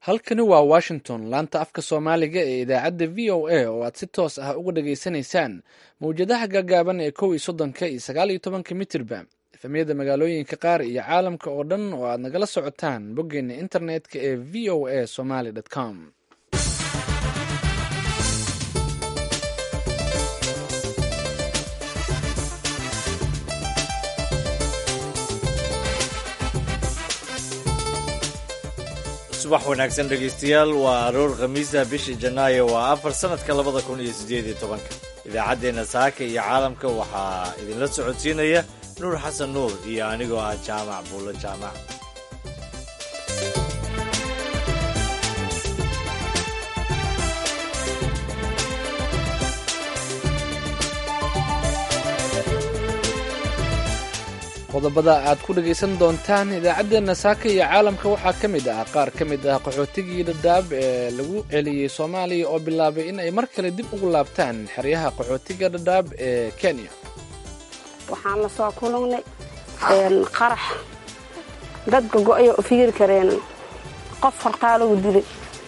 halkani waa washington laanta afka soomaaliga ee idaacadda v o a oo aad si toos ah uga dhageysanaysaan mawjadaha gaagaaban ee kow iyo soddonka iyo sagaal iyo tobanka mitirba efemyada magaalooyinka qaar iyo caalamka oo dhan oo aad nagala socotaan boggeena internetka ee v o a somaly com subax wanaagsan dhegaystayaal waa aroor khamiisa bishii janaayo waa afar sanadka labada kun iyo siddeed iyo tobanka idaacaddeenna saaka iyo caalamka waxaa idinla socodsiinaya nuur xasan nuur iyo anigoo ah jaamac buulo jaamac qodobada aad ku dhegaysan doontaan idaacaddeenna saaka iyo caalamka waxaa ka mid ah qaar ka mid ah qaxootigii dhadhaab ee lagu celiyey soomaaliya oo bilaabay in ay mar kale dib ugu laabtaan xeryaha qaxootiga dhadhaab ee kenya waxaan la soo kulannay qarax dadka go-aya u fikiri kareen qof hortaa lagu dilay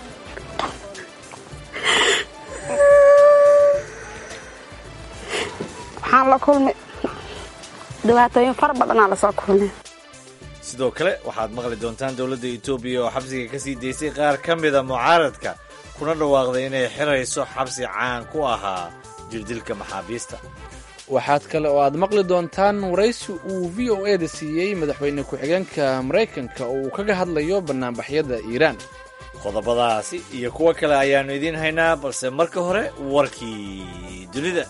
waxaan la kulmay dhibaatooyin fara badanaa lasoo kulmay sidoo kale waxaad maqli doontaan dowladda etoobiya oo xabsiga ka sii daysay qaar ka mida mucaaradka kuna dhawaaqday inay xirayso xabsi caan ku ahaa jirdilka maxaabiista waxaad kale oo aad maqli doontaan waraysi uu v o e da siiyey madaxweyne ku-xigeenka maraykanka oo uu kaga hadlayo bannaanbaxyada iiraan qodobadaasi iyo kuwo kale ayaannu idiin haynaa balse marka hore warkii dunida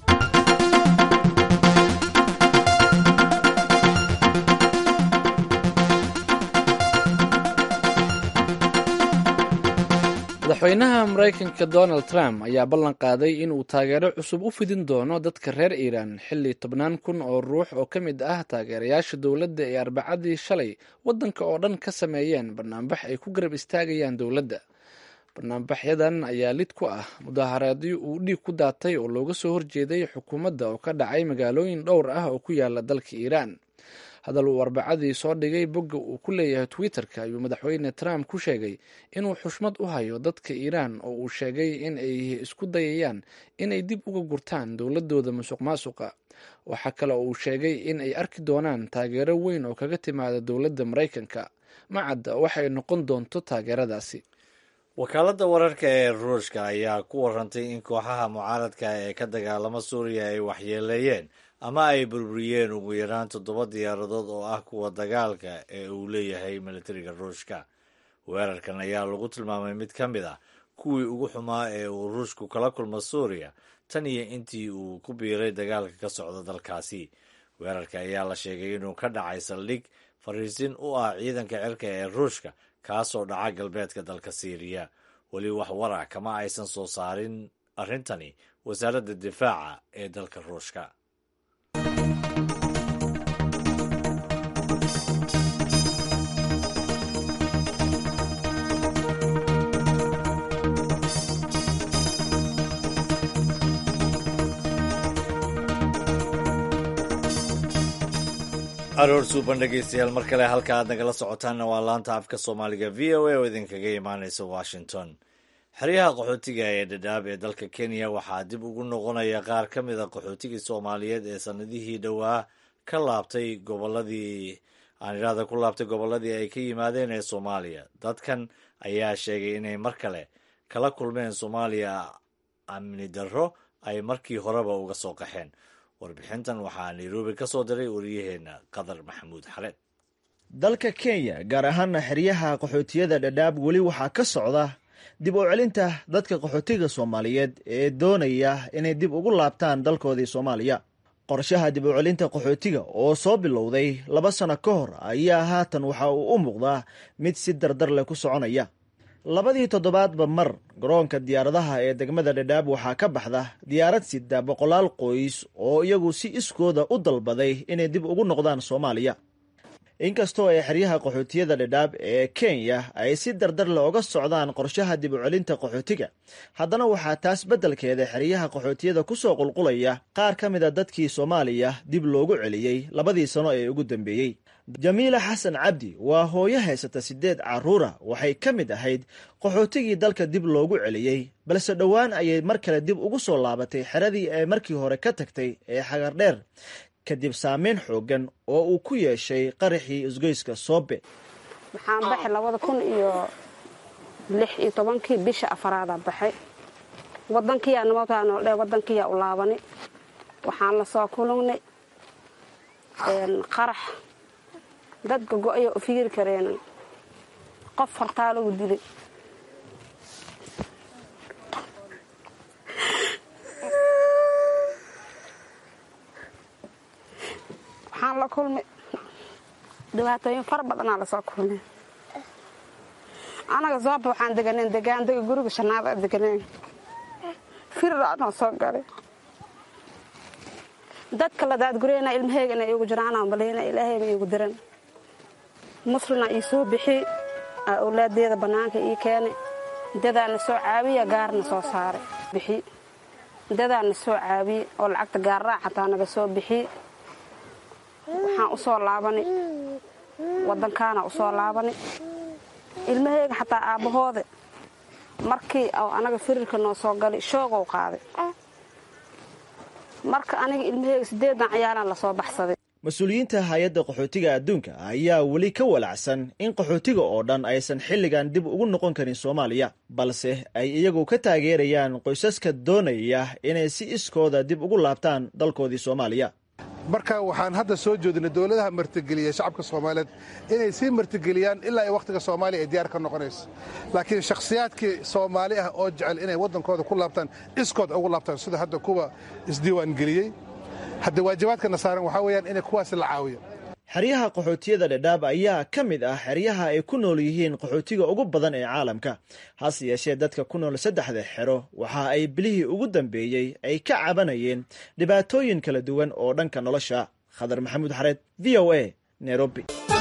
madaxweynaha maraykanka donald trump ayaa ballan qaaday inuu taageero cusub u fidin doono dadka reer iiraan xilli tobnaan kun oo ruux oo ka mid ah taageerayaasha dowladda ee arbacadii shalay waddanka oo dhan ka sameeyeen banaanbax ay ku garab istaagayaan dowladda banaanbaxyadan ayaa lid ku ah mudaahareedyo uu dhiig ku daatay oo looga soo horjeeday xukuumadda oo ka dhacay magaalooyin dhowr ah oo ku yaala dalka iiraan hadal uu arbacadii soo dhigay bogga uu ku leeyahay twitter-ka ayuu madaxweyne trump ku sheegay inuu xushmad u hayo dadka iiraan oo uu sheegay in ay isku dayayaan inay dib uga gurtaan dowladooda musuq maasuqa waxaa kale oo uu sheegay in ay arki doonaan taageero weyn oo kaga timaada dowladda maraykanka macadda waxay noqon doonto taageeradaasi wakaaladda wararka ee ruushka ayaa ku warantay in kooxaha mucaaradka ee ka dagaalama suuriya ay waxyeeleeyeen ama ay burburiyeen ugu yaraan toddoba diyaaradood oo ah kuwa dagaalka ee uu leeyahay militariga ruushka weerarkan ayaa lagu tilmaamay mid ka mid ah kuwii ugu xumaa ee uu ruushku kala kulmo suuriya tan iyo intii uu ku biiray dagaalka ka socda dalkaasi weerarka ayaa la sheegay inuu ka dhacay saldhig fariisin u ah ciidanka cirka ee ruushka kaasoo dhaca galbeedka dalka siiriya weli wax warac kama aysan soo saarin arrintani wasaaradda difaaca ee dalka ruushka aroor suuban dhegaystayaal mar kale halka aad nagala socotaanna waa laanta afka soomaaliga v o a oo idinkaga imaanaysa washington xeryaha qaxootiga ee dhadhaab ee dalka kenya waxaa dib ugu noqonaya qaar ka mid a qaxootigii soomaaliyeed ee sanadihii dhowaa ka laabtay goboladii aan idhaahda ku laabtay gobolladii ay ka yimaadeen ee soomaaliya dadkan ayaa sheegay inay mar kale kala kulmeen soomaaliya amni darro ay markii horeba uga soo qaxeen warbixintan waxaa nairobi ka soo diray wariyaheenna qadar maxamuud xareed dalka kenya gaar ahaana xeryaha qaxootiyada dhadhaab weli waxaa ka socda dib u celinta dadka qaxootiga soomaaliyeed ee doonaya inay dib ugu laabtaan dalkoodii soomaaliya qorshaha dib u celinta qaxootiga oo soo bilowday laba sano ka hor ayaa haatan waxa uu u muuqdaa mid si dardar leh ku soconaya labadii toddobaadba mar garoonka diyaaradaha ee degmada dhadhaab waxaa ka baxda diyaarad sida boqolaal qoys oo iyagu si iskooda u dalbaday inay dib ugu noqdaan soomaaliya inkastoo ay xeryaha qaxootiyada dhadhaab ee kenya ay si dardar le oga socdaan qorshaha dib u celinta qaxootiga haddana waxaa taas beddelkeeda xeryaha qaxootiyada kusoo qulqulaya qaar ka mida dadkii soomaaliya dib loogu celiyey labadii sano ee ugu dambeeyey jamiila xasan cabdi waa hooyo haysata siddeed carruura waxay ka mid ahayd qaxootigii dalka dib loogu celiyey balse dhowaan ayay mar kale dib ugu soo laabatay xeradii ay markii hore ka tagtay ee xagardheer kadib saameyn xooggan oo uu ku yeeshay qaraxii isgoyska soobe waxaan baxay labada kun iyo lix iyo tobankii bisha afaraada baxay wadankiyaa nimankaa nooldhe wadankiyaa u laabani waxaan la soo kulungnay qarax dadka go-ayo u fikiri kareen qof hortaa lagu dilay waxaan la kulmay dhibaatooyin fara badanaa lasoo kulmay anaga sooba waxaan deganeen degaandega guriga shanaada deganeen firraanoo soo galay dadka la daadgureyna ilmaheyga inay iigu jiraanaan baleyna ilaahayna iigu diran muslina ii soo bixi awlaadeeda bannaanka ii keenay dadaana soo caabiya gaarna soo saaray bixi dadaana soo caabiye oo lacagta gaarraa xataa naga soo bixi waxaan u soo laabanay waddankaana u soo laabanay ilmaheyga xataa aabbahooda markii anaga firirka noo soo galay shoogow qaaday marka aniga ilmaheyga siddeedan ciyaalaan lasoo baxsaday mas-uuliyiinta hay-adda qaxootiga adduunka ayaa weli ka walacsan in qaxootiga oo dhan aysan xilligan dib ugu noqon karin soomaaliya balse ay iyagu ka taageerayaan qoysaska doonaya inay si iskooda dib ugu laabtaan dalkoodii soomaaliya marka waxaan hadda soo jeedinay dowladaha martigeliya shacabka soomaaliyeed inay sii martigeliyaan ilaa ay wakhtiga soomaaliya ay diyaar ka noqonayso laakiin shakhsiyaadkii soomaali ah oo jecel inay waddankooda ku laabtaan iskood ugu laabtaan sida hadda kuwa isdiiwaangeliyey hadda waajibaadkana saaran waxaa weeyaan inay kuwaasi la caawiyo xeryaha qaxootiyada dhadhaab ayaa ka mid ah xeryaha ay ku nool yihiin qaxootiga ugu badan ee caalamka hase yeeshee dadka ku nool saddexda xero waxa ay bilihii ugu dambeeyey ay ka cabanayeen dhibaatooyin kala duwan oo dhanka nolosha khadar maxamuud xareed v o a nairobi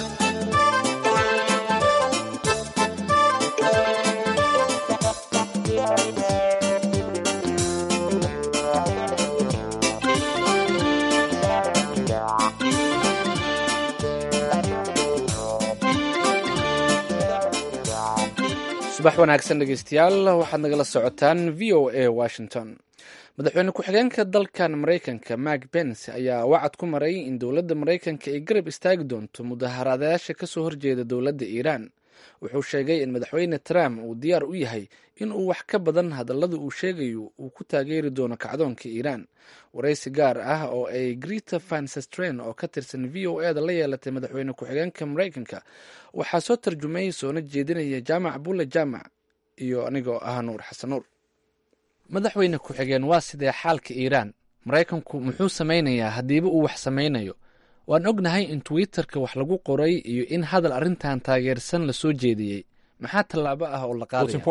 subax wanaagsan dhegeystayaal waxaad nagala socotaan v o a washington madaxweyne ku-xigeenka dalkan maraykanka mak bens ayaa wacad ku maray in dowladda maraykanka ay garab istaagi doonto mudaharaadayaasha kasoo horjeeda dowladda iiraan wuxuu sheegay in madaxweyne trump uu diyaar u yahay in uu wax ka badan hadallada uu sheegayo uu ku taageeri doono kacdoonka iiraan waraysi gaar ah oo ay greta vansestren oo ka tirsan v o e da la yeelatay madaxweyne ku-xigeenka maraykanka waxaa soo tarjumay soona jeedinaya jaamac bulle jaamac iyo anigoo ah nuur xasan nuur madaxweyne ku-xigeen waa sidee xaalka iiraan maraykanku muxuu samaynayaa haddiiba uu wax samaynayo waan ognahay in twitterka wax lagu qoray iyo in hadal arrintan taageersan la soo jeediyey maxaa tallaabo ah oo la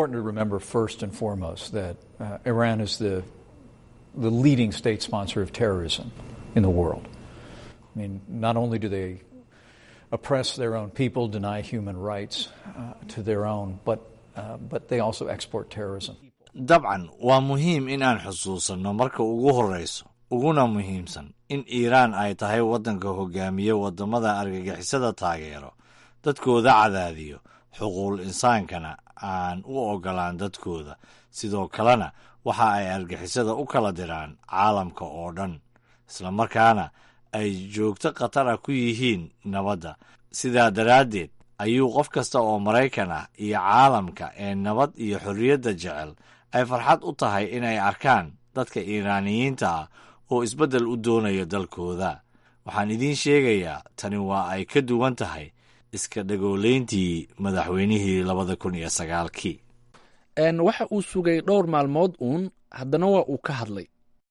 qaadaya the leading state sponsor of terrorism in the world. I mean, not only do they oppress their own people, deny human rights uh, to their own, but, uh, but they also export terrorism. dabcan waa muhiim in aan xusuusanno marka ugu horrayso uguna muhiimsan in iiraan ay tahay waddanka hogaamiye waddamada argagixisada taageero dadkooda cadaadiyo xuquuqul insaankana aan u oggolaan dadkooda sidoo kalena waxa ay argixisada u kala diraan caalamka oo dhan islamarkaana ay joogto khatar ah ku yihiin nabadda sidaa daraaddeed ayuu qof kasta oo maraykan ah iyo caalamka ee nabad iyo xorriyadda jecel ay farxad u tahay inay arkaan dadka iiraaniyiinta ah oo isbeddel u doonaya dalkooda waxaan idiin sheegayaa tani waa ay ka duwan tahay iska dhagoolayntii madaxweynihii labada kun iyo sagaalkii waxa uu sugay dhowr maalmood uun haddana waa uu ka hadlay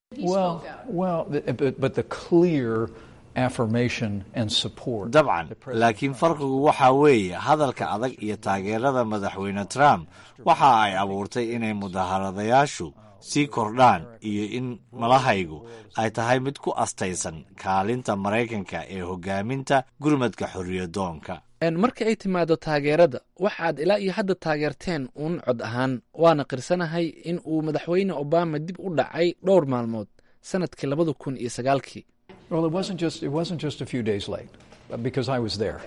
dabcan laakiin farqigu waxaa weeye hadalka adag iyo taageerada madaxweyne trump waxa ay abuurtay inay mudaharadayaashu sii kordhaan iyo in malahaygu ay tahay mid ku astaysan kaalinta maraykanka ee hogaaminta gurmadka xorriyadoonka marka ay timaado taageerada waxaad ilaa iyo hadda taageerteen uun cod ahaan waana qirsanahay in uu madaxweyne obama dib u dhacay dhowr maalmood sanadkii labada kun iyo sagaalkii because I was there.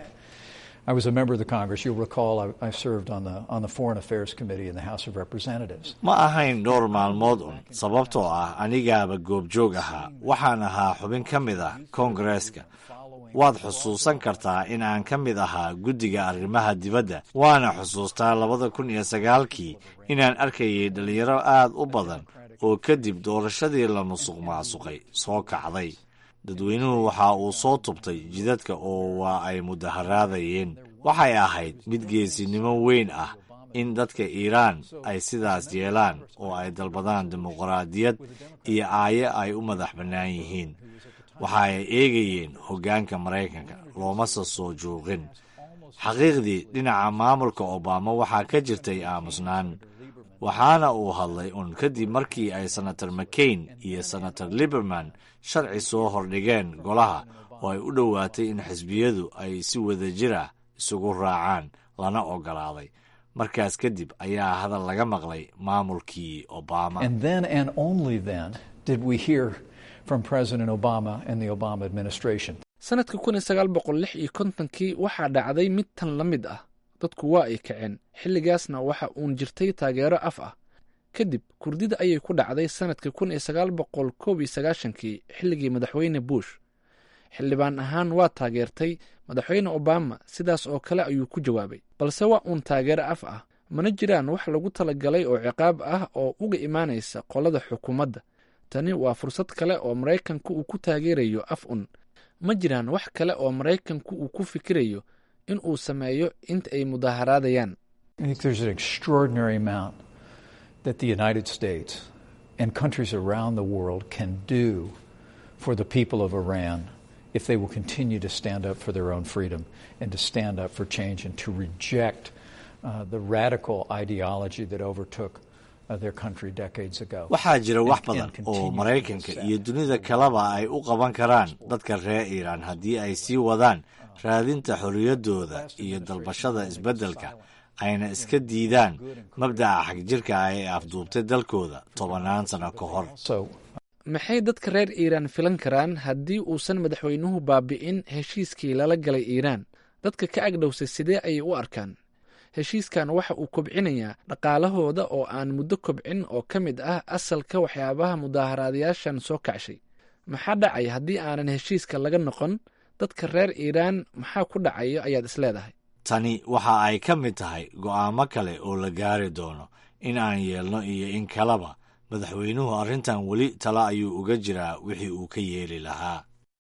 I was a member of the Congress. You'll recall I, I served on the, on the Foreign Affairs Committee in the House of Representatives. ma ahayn dhowr maalmood un sababtoo ah anigaaba goobjoog ahaa waxaan ahaa xubin ka mid ah koongareeska waad xusuusan kartaa in aan ka mid ahaa guddiga arrimaha dibadda waana xusuustaa labada kun iyo sagaalkii inaan arkayay dhallinyaro aad u badan oo kadib doorashadii la musuq maasuqay soo kacday dadweynuhu waxa uu soo tubtay jidadka oo waa ay mudaharaadayeen waxay ahayd mid geesinimo weyn ah in dadka iiraan ay sidaas yeelaan oo ay dalbadaan dimuqraadiyad iyo aaye ay u madax bannaan yihiin waxa ay eegayeen hoggaanka maraykanka loomase soo joogin xaqiiqdii dhinaca maamulka obama waxaa ka jirtay aamusnaan waxaana uu hadlay un kadib markii ay senator mccain iyo senator liberman sharci soo hordhigeen golaha oo ay u dhowaatay in xisbiyadu ay si wada jira isugu raacaan lana ogolaaday markaas kadib ayaa hadal laga maqlay maamulkii obama And then and only then did we hear from President Obama and the Obama administration. sanadka kun iyo sagaal boqol lix iyo kontonkii waxaa dhacday mid tan la mid ah dadku waa ay kaceen xilligaasna waxa uun jirtay taageero af ah kadib kurdida ayay ku dhacday sanadka kun iyo sagaal boqol koob iyo sagaashankii xilligii madaxweyne bush xildhibaan ahaan waa taageertay madaxweyne obama sidaas oo kale ayuu ku jawaabay balse waa uun taageero af ah mana jiraan wax lagu talagalay oo ciqaab ah oo uga imaanaysa qolada xukuumadda tani waa fursad kale oo maraykanku uu ku taageerayo af un ma jiraan wax kale oo maraykanku uu ku fikirayo in uu sameeyo inta ay mudaharaadayaan I think there's an extraordinary amount that the United States and countries around the world can do for the people of Iran if they will continue to stand up for their own freedom and to stand up for change and to reject uh, the radical ideology that overtook uh, their country decades ago. waxaa jira wax And- and badan oo continue to maraykanka do iyo that. dunida kaleba ay u qaban karaan dadka reer iiraan haddii ay sii wadaan raadinta xorriyaddooda iyo dalbashada isbeddelka ayna iska diidaan mabdaca xagjirka ah ee afduubtay dalkooda tobannaan sano ka hor So maxay dadka reer iiraan filan karaan haddii uusan madaxweynuhu baabi'in heshiiskii lala galay iiraan dadka ka agdhowsay sidee ayay u arkaan heshiiskan waxa uu kobcinayaa dhaqaalahooda oo aan muddo kobcin oo ka mid ah asalka waxyaabaha mudaaharaadayaashan soo kacshay maxaa dhacay haddii aanan heshiiska laga noqon dadka reer iiraan maxaa ku dhacayo ayaad isleedahay tani waxa ay ka mid tahay go'aamo kale oo la gaari doono in aan yeelno iyo in kaleba madaxweynuhu arrintan weli tala ayuu uga jiraa wixii uu ka yeeli lahaa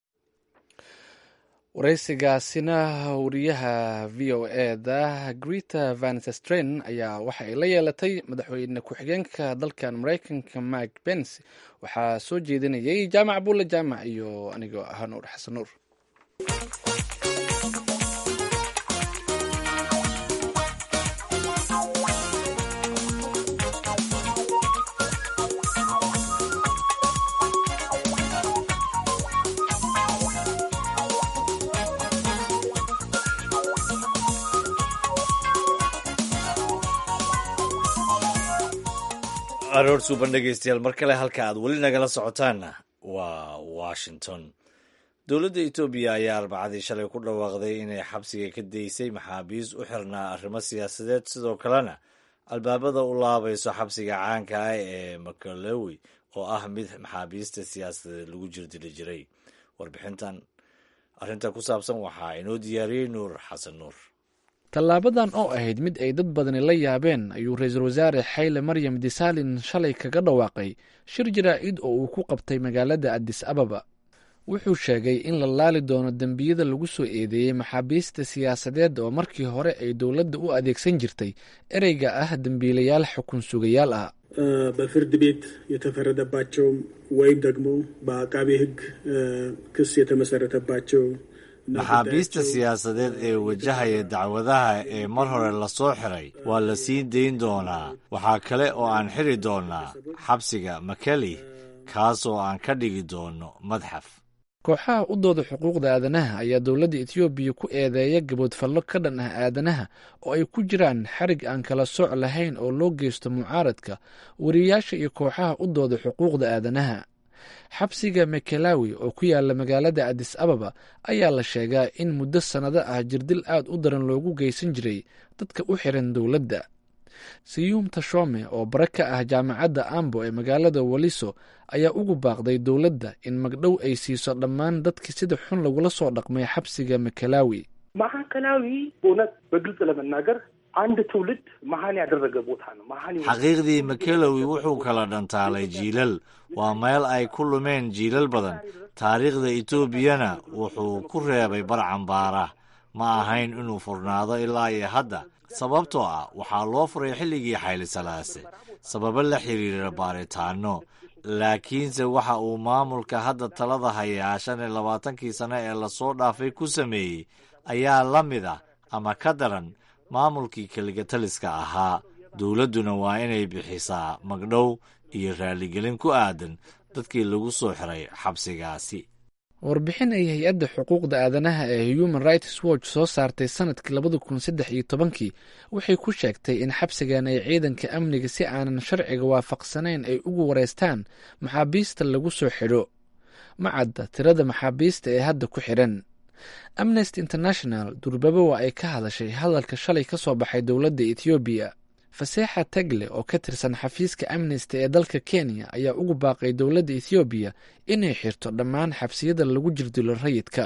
waraysigaasina wariyaha v o e da greta vanstren ayaa waxa ay la yeelatay madaxweyne ku-xigeenka dalkan maraykanka mike pence waxaa soo jeedinayay jaamac bulle jaamac iyo anigoo ah nuur xasan nuur aroor suuban dhegeystayaal mar kale halka aad weli nagala socotaanna waa washington dowladda etoobiya ayaa arbacadii shalay ku dhawaaqday inay xabsiga ka daysay maxaabiis u xirnaa arrimo siyaasadeed sidoo kalena albaabada u laabayso xabsiga caanka ah ee makalowi oo ah mid maxaabiista siyaasadeed lagu jirdili jiray warbixintan arrinta ku saabsan waxaa inoo diyaariyey nuur xasan nuur tallaabadan oo ahayd mid ay dad badani la yaabeen ayuu ra-iisul wasaare xayle maryam disaalin shalay kaga dhawaaqay shir jaraa'id oo uu ku qabtay magaalada adis ababa wuxuu sheegay in la laali doono dembiyada lagu soo eedeeyey maxaabiista siyaasadeed oo markii hore ay dowladda u adeegsan jirtay ereyga ah dembiilayaal xukun sugayaal ah በፍርድ ቤት የተፈረደባቸው ወይም ደግሞ በአቃቤ ሕግ ክስ የተመሰረተባቸው maxaabiista siyaasadeed ee wajahaya dacwadaha ee mar hore lasoo xiray waa la sii dayn doonaa waxaa kale oo aan xiri doonaa xabsiga makeli kaas oo aan ka dhigi doono madxaf kooxaha u dooda xuquuqda aadanaha ayaa dowladda etoobiya ku eedeeya gaboodfallo ka dhan ah aadanaha oo ay ku jiraan xarig aan kala sooc lahayn oo loo geysto mucaaradka wariyayaasha iyo kooxaha u dooda xuquuqda aadanaha xabsiga mekelawi oo ku yaala magaalada adis ababa ayaa la sheegaa in muddo sannado ah jirdil aad u daran loogu geysan jiray dadka u xiran dowladda siyuum tashome oo bare ka ah jaamacadda ambo ee magaalada waliso ayaa ugu baaqday dowladda in magdhow ay siiso dhammaan dadkii sida xun lagula soo dhaqmay xabsiga mekelawi ማዕከላዊ እውነት በግልጽ ለመናገር አንድ ትውልድ መሀን ያደረገ ቦታ ነው። መሀን xaqiiqdii makelowi wuxuu kala dhantaalay jiilal waa meel ay ku lumeen jiilal badan taariikhda etoobiyana wuxuu ku reebay bar cambaara ma ahayn inuu furnaado ilaa iyo hadda sababtoo ah waxaa loo furay xilligii xaylisalaase sababo la xiriira baaritaano laakiinse waxa uu maamulka hadda talada hayaa shan iyo labaatankii sano ee lasoo dhaafay ku sameeyey ayaa la mid ah ama ka daran maamulkii keligataliska ahaa dowladduna waa inay bixisaa magdhow iyo raaligelin ku aadan dadkii lagu soo xiray xabsigaasi warbixin ay hay-adda xuquuqda aadanaha ee human rights watch soo saartay sanadkii labada kun saddex iyo tobankii waxay ku sheegtay in xabsigan ay ciidanka amniga si aanan sharciga waafaqsanayn ay ugu wareystaan maxaabiista lagu soo xidho ma cadda tirada maxaabiista ee hadda ku xidhan amnesty international durbaba waa ay ka hadashay hadalka shalay ka soo baxay dowladda ethoobiya faseexa tagle oo ka tirsan xafiiska amnesty ee dalka kenya ayaa ugu baaqay dowladda ethoobiya inay xirto dhammaan xabsiyada lagu jirdilo rayidka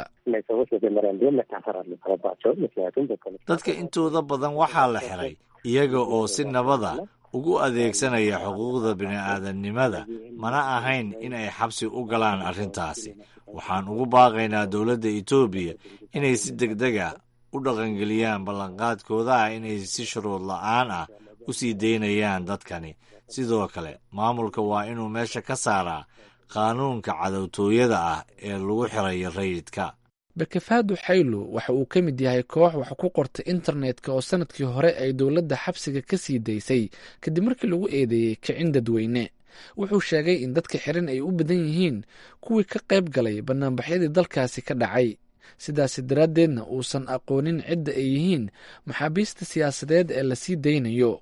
dadka intooda badan waxaa la xiray iyaga oo si nabada ugu adeegsanaya xuquuqda bini'aadamnimada mana ahayn in ay xabsi u galaan arrintaasi waxaan ugu baaqaynaa dowladda etoobiya inay si deg deg a u dhaqangeliyaan ballanqaadkooda ah inay si shuruud la'aan ah u sii daynayaan dadkani sidoo kale maamulka waa inuu meesha ka saaraa qaanuunka cadowtooyada ah ee lagu xirayo rayidka bakafaadu xaylo waxa uu ka mid yahay koox wax ku qorta internetka oo sanadkii hore ay dowladda xabsiga ka sii daysay kadib markii lagu eedeeyey kicin dadweyne wuxuu sheegay in dadka xiran ay u badan yihiin kuwii ka qayb galay banaanbaxyadii dalkaasi ka dhacay sidaasi daraaddeedna uusan aqoonin cidda ay yihiin maxaabiista siyaasadeed ee lasii daynayo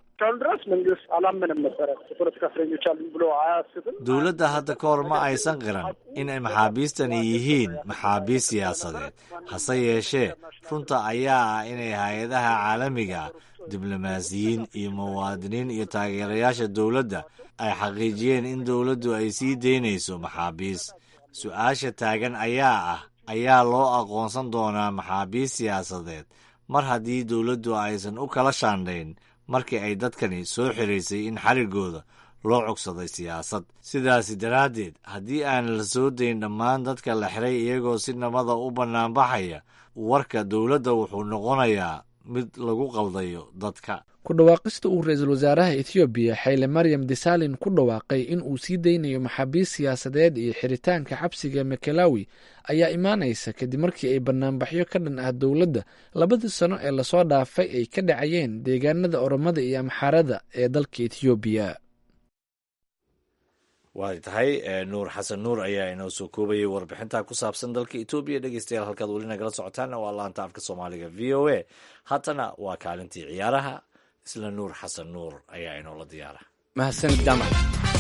dowladda hadda ka hor ma aysan qiran in ay maxaabiistani yihiin maxaabiist siyaasadeed hase yeeshee runta ayaa ah inay hay-adaha caalamiga diblomaasiyiin iyo muwaadiniin iyo taageerayaasha dowladda ay xaqiijiyeen in dowladdu ay sii daynayso maxaabiis su-aasha taagan ayaa ah ayaa loo aqoonsan doonaa maxaabiist siyaasadeed mar haddii dowladdu aysan u kala shaandhayn markii ay dadkani soo xiraysay in xarigooda loo cogsaday siyaasad sidaasi daraaddeed haddii aan la soo dayn dhammaan dadka la xiray iyagoo si nabada u bannaanbaxaya warka dowladda wuxuu noqonayaa mid lagu qaldayo dadka ku dhawaaqista uu ra-iisul wasaaraha ethoobiya xayle maryam desalin ku dhawaaqay in uu sii daynayo maxaabiist siyaasadeed iyo xiritaanka xabsiga mekelawi ayaa imaanaysa kadib markii ay banaanbaxyo ka dhan ah dowladda labadii sano ee lasoo dhaafay ay ka dhacayeen deegaanada oromada iyo amxaarada ee dalka ethoobiya waa tahay nuur xasan nuur ayaa inoo soo koobayay warbixinta ku saabsan dalka etoobiya dhegeystayaal halkaad weli nagala socotaanna waa laanta afka soomaaliga v o a haatana waa kaalintii ciyaaraha isla nuur xasan nuur ayaa inoola diyaara mahadsanid jaamac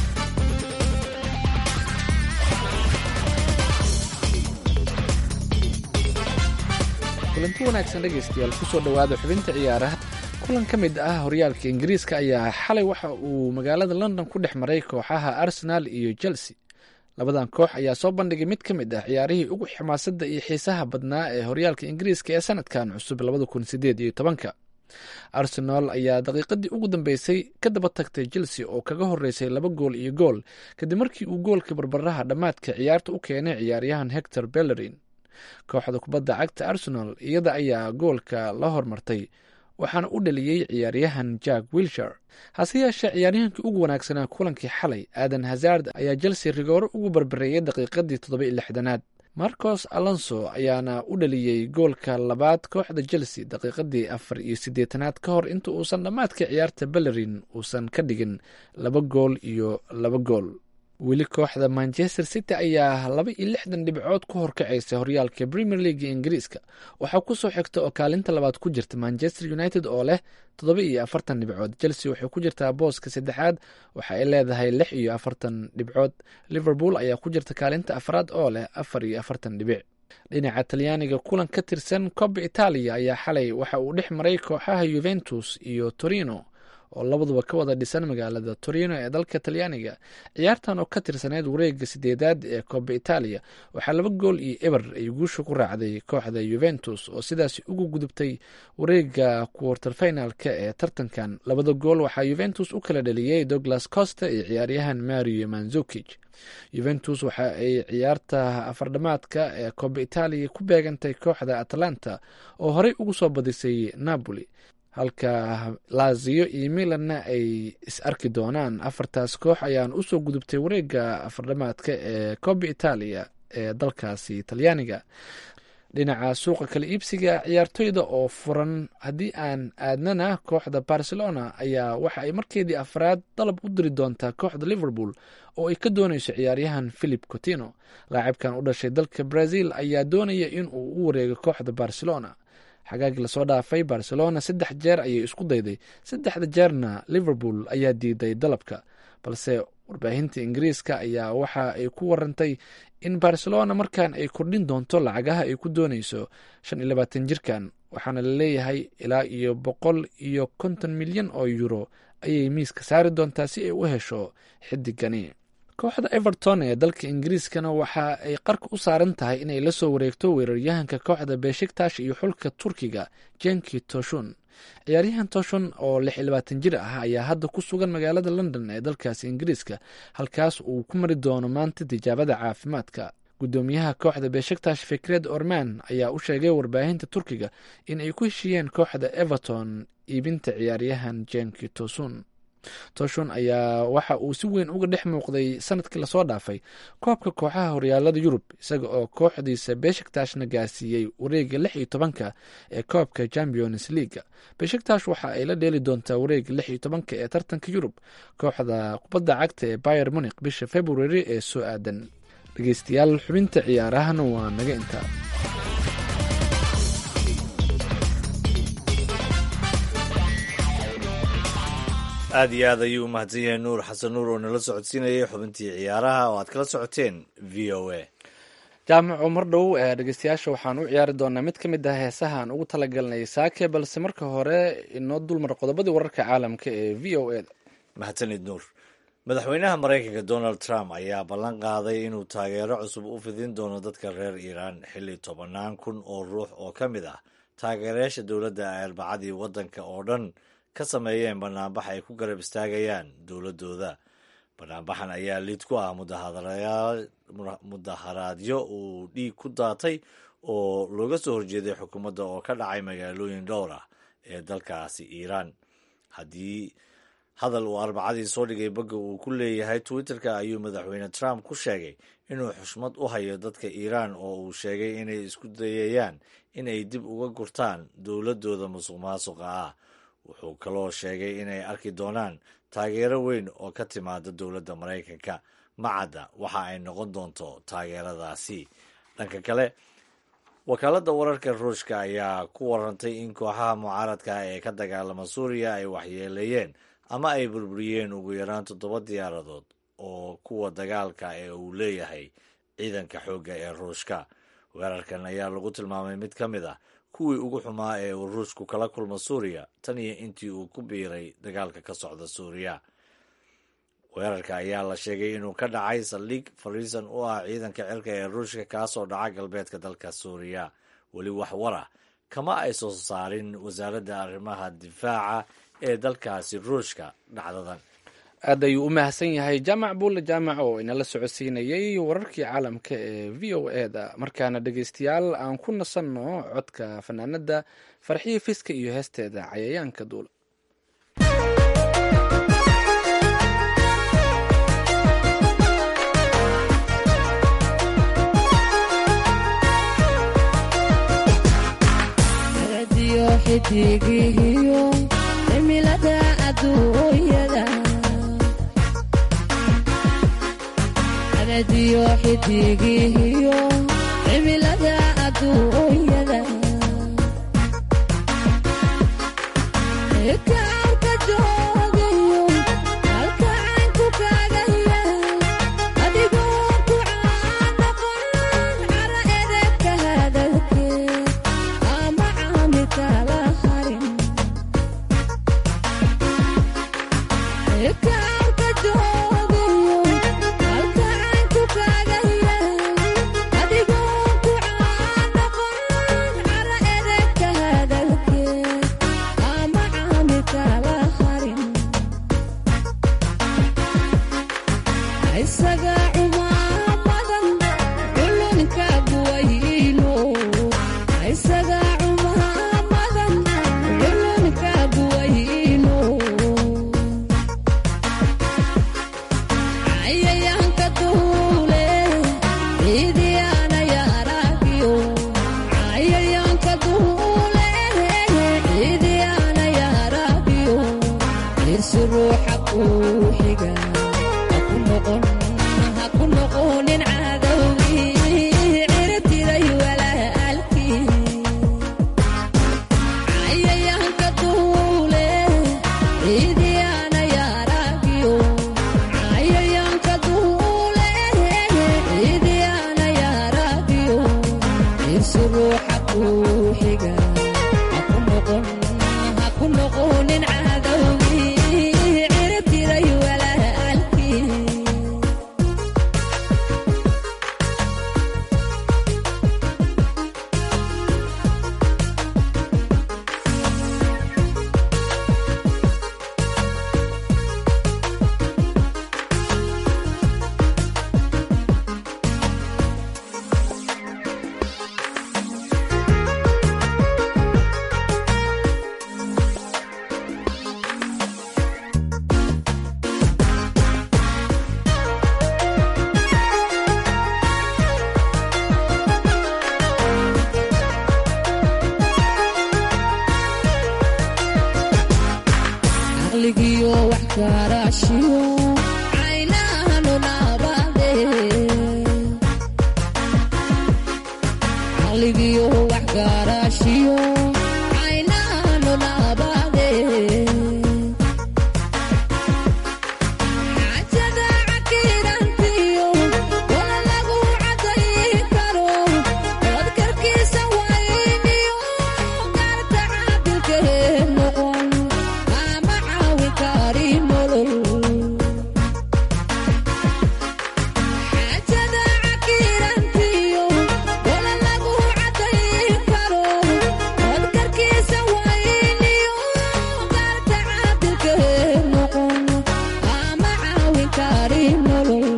kulanti wanaagsan dhegeystayaal kusoo dhowaada xubinta ciyaaraha kulan ka mid ah horyaalka ingiriiska ayaa xalay waxa uu magaalada london ku dhex maray kooxaha arsenal iyo chelsea labadan koox ayaa soo bandhigay mid ka mid ah ciyaarihii ugu xamaasadda iyo xiisaha badnaa ee horyaalka ingiriiska ee sanadkan cusub labada kun sideed iyo tobanka arsenal ayaa daqiiqadii ugu dambeysay ka daba tagtay chelsea oo kaga horeysay laba gool iyo gool kadib markii uu goolka barbaraha dhammaadka ciyaarta u keenay ciyaaryahan hector bellerin kooxda kubadda cagta arsenal iyada ayaa goolka la hormartay waxaana u dhaliyey ciyaaryahan jack wilshar hase yeeshee ciyaaryahankii ugu wanaagsanaa kulankii xalay aadan hazard ayaa chelsea rigooro ugu barbareeyay daqiiqadii toddoba iyo lixdanaad marcos alonso ayaana u dhaliyey goolka labaad kooxda chelsea daqiiqadii afar iyo siddeetanaad ka hor inta uusan dhammaadka ciyaarta bellerin uusan ka dhigin laba gool iyo laba gool weli kooxda manchester city ayaa laba iyo lixdan dhibcood ku horkacaysa horyaalka premier league ingiriiska waxaa kusoo xigta oo kaalinta labaad ku jirta manchester united oo leh toddoba iyo afartan dhibcood chelsea waxay ku jirtaa booska saddexaad waxa ay leedahay lix iyo afartan dhibcood liverpool ayaa ku jirta kaalinta afraad oo leh afar iyo afartan dhibic dhinaca talyaaniga kulan ka tirsan coba italia ayaa xalay waxa uu dhex maray kooxaha yuventus iyo torino oo labaduba ka wada dhisan magaalada torino ee dalka talyaaniga ciyaartan oo ka tirsaneyd wareega sideedaad ee coba italia waxaa laba gool iyo eber ay guusha ku raacday kooxda yuventus oo sidaasi ugu gudubtay wareega quarter finalka ee tartankan labada gool waxaa yuventus u kala dhaliyey douglas costa iyo ciyaaryahan mario manzukij yuventus waxa ay ciyaarta afardhamaadka ee coba italia ku beegantay kooxda atlanta oo horey ugu soo badisay napoli halka lazio iyo milanna ay is arki doonaan afartaas koox ayaan usoo gudubtay wareega afardhamaadka ee coba italia ee dalkaasi talyaaniga dhinaca suuqa kala iibsiga ciyaartoyda oo furan haddii aan aadnana kooxda barcelona ayaa waxa ay markeedii afraad dalab u diri doontaa kooxda liverpool oo ay ka dooneyso ciyaaryahan philip cotino laacibkan u dhashay dalka brazil ayaa doonaya in uu u wareego kooxda barcelona xagaagii lasoo dhaafay barcelona saddex jeer ayay isku dayday saddexda jeerna liverpool ayaa diiday dalabka balse warbaahinta ingiriiska ayaa waxa ay ku warantay in barcelona markan ay kordhin doonto lacagaha ay ku dooneyso shan iyo labaatan jirkan waxaana la leeyahay ilaa iyo boqol iyo konton milyan oo euro ayay miiska saari doontaa si ay u hesho xidigani kooxda everton ee dalka ingiriiskana waxa ay qarka u saaran tahay inay la soo wareegto weeraryahanka kooxda beshiktash iyo xulka turkiga jenki toshun ciyaaryahan toshun oo lix iyo labaatan jir ah ayaa hadda ku sugan magaalada london ee dalkaasi ingiriiska halkaas uu ku mari doono maanta tijaabada caafimaadka guddoomiyaha kooxda beshiktash fikred orman ayaa u sheegay warbaahinta turkiga in ay ku heshiiyeen kooxda everton iibinta ciyaaryahan jenki tosun toshon ayaa waxa uu si weyn uga dhex muuqday sanadkii lasoo dhaafay koobka kooxaha horyaalada yurub isaga oo kooxdiisa beshiktaashna gaarsiiyey wareega lix iyo tobanka ee koobka champions leaga beshiktash waxa ay la dheeli doontaa wareega lix iyo tobanka ee tartanka yurub kooxda kubadda cagta ee bayer munik bisha february ee soo aadan dhegeystayaal xubinta ciyaarahana waa naga intaa aada iyo aad ayuu u mahadsan yahay nuur xasan nuur oo nala socodsiinayay xubintii ciyaaraha oo aad kala socoteen v o a jaamaco mar dhow ee dhegeystayaasha waxaan u ciyaari doonaa mid ka mid ah heesaha aan ugu talagalnay saake balse marka hore inoo dulmar qodobadii wararka caalamka ee v o a da mahadsanid nuur madaxweynaha maraykanka donald trump ayaa ballan qaaday inuu taageero cusub u fidin doono dadka reer iiraan xilli tobannaan kun oo ruux oo ka mid ah taageerayaasha dowladda ay arbacadii waddanka oo dhan ka sameeyeen banaanbax ay ku garab istaagayaan dowladooda banaanbaxan ayaa lid ku ah mudaharaadyo uu dhiig ku daatay oo looga soo horjeeday xukuumadda oo ka dhacay magaalooyin dhowr ah ee dalkaasi iiraan haddii hadal uu arbacadii soo dhigay bagga uu ku leeyahay twitterka ayuu madaxweyne trump ku sheegay inuu xushmad u hayo dadka iiraan oo uu sheegay inay isku dayayaan inay dib uga gurtaan dowladooda musuq maasuqa ah wuxuu kaloo sheegay inay arki doonaan taageero weyn oo ka timaada dowladda maraykanka macadda waxa ay noqon doonto taageeradaasi dhanka kale wakaaladda wararka ruushka ayaa ku warantay in kooxaha mucaaradka ee ka dagaalama suuriya ay waxyeeleeyeen ama ay burburiyeen ugu yaraan toddoba diyaaradood oo kuwa dagaalka ee uu leeyahay ciidanka xoogga ee ruushka weerarkan ayaa lagu tilmaamay mid ka mid ah kuwii ugu xumaa ee uu ruushku kala kulmo suuriya tan iyo intii uu ku biiray dagaalka ka socda suuriya weerarka ayaa la sheegay inuu ka dhacay saldhig fariisan u ah ciidanka cirka ee ruushka kaasoo dhaca galbeedka dalka suuriya weli wax wara kama ay soo saarin wasaaradda arrimaha difaaca ee dalkaasi ruushka dhacdadan aad ayuu u mahadsan yahay jaamac buulle jaamac oo inala socodsiinayay wararkii caalamka ee v o e da markaana dhegeystayaal aan ku nasanno codka fanaanada farxiyo fiska iyo heesteeda cayayaanka duula cadadiyo xidigihiyo cimilada adduunyada kaarka joogayo halka caynku kaaga yaal adigoo ku caanoqon cara edebka hadalkeed ama caami kala harin kaarka joogayo halka caynku kaaga yaal adigoo ku caanoqon cara edebka hadalkeed ama caami kala harin isaga cumaamadan culunka buwayno isaga cumaamadan culunka buwayno cayayaanka duule ciidiyaana yaaragiyo cayayaanka duule ciidiyaana yaaragiyo irsi ruuxa kuu xiga haku noqon haku noqonin cadowgii ciribtiday walaalkii cayayaanka duule ciidiyaana yaaragiyo cayayaanka duule ciidiyaana yaaragiyo irsi ruuxa kuu xiga haku noqon haku noqonin cadowgii ciribtiday walaalkii caqligiyo wax garaashiyo caynahanu naabade caqligiyo wax garaashiyo caynahanu naabade xaajada cakiirantiyo wala lagu cadayi karo odkarkiisa wayniyo gaarta caabilkee noqon ama caawin kari nolol xaajada cakiirantiyo wala lagu cadayi karo odkarkiisa wayniyo gaarta caabilkee noqon ama caawin kari nolol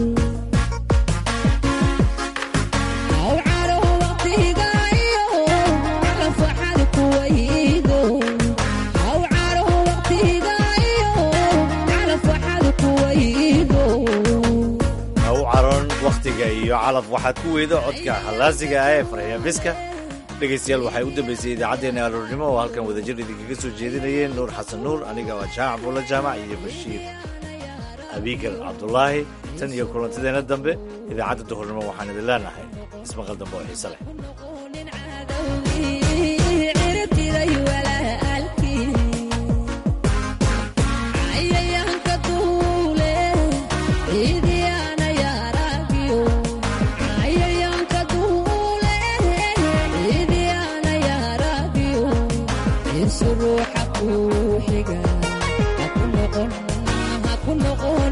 aw caro waqtiga iyo calafwaxad kuwaydo aw caro waqtiga iyo calafwaxad kuwaydo ha u caroon wakhtiga iyo calaf waxaad ku weydo codka hallaasiga ah ee farxiya biska dhegaystayaal waxay u dambaysay idaacaddeenna aroornimo oo halkan wadajir idinkaga soo jeedinayeen nuur xasan nuur aniga waa jaac bulla jaamac iyo bashiir abiikar cabdulaahi tan iyo kulantadeenna dambe idaacadda duhurnimo waxaan idin leenahay ismaqal dambe oo xiise leh ciribtiday walaalkii cayayaanka duule ciidiyaana yaaragiyo cayayaanka duule ciidiyaana yaaragiyo irsi ruuxa kuu xiga haku noqon haku noqon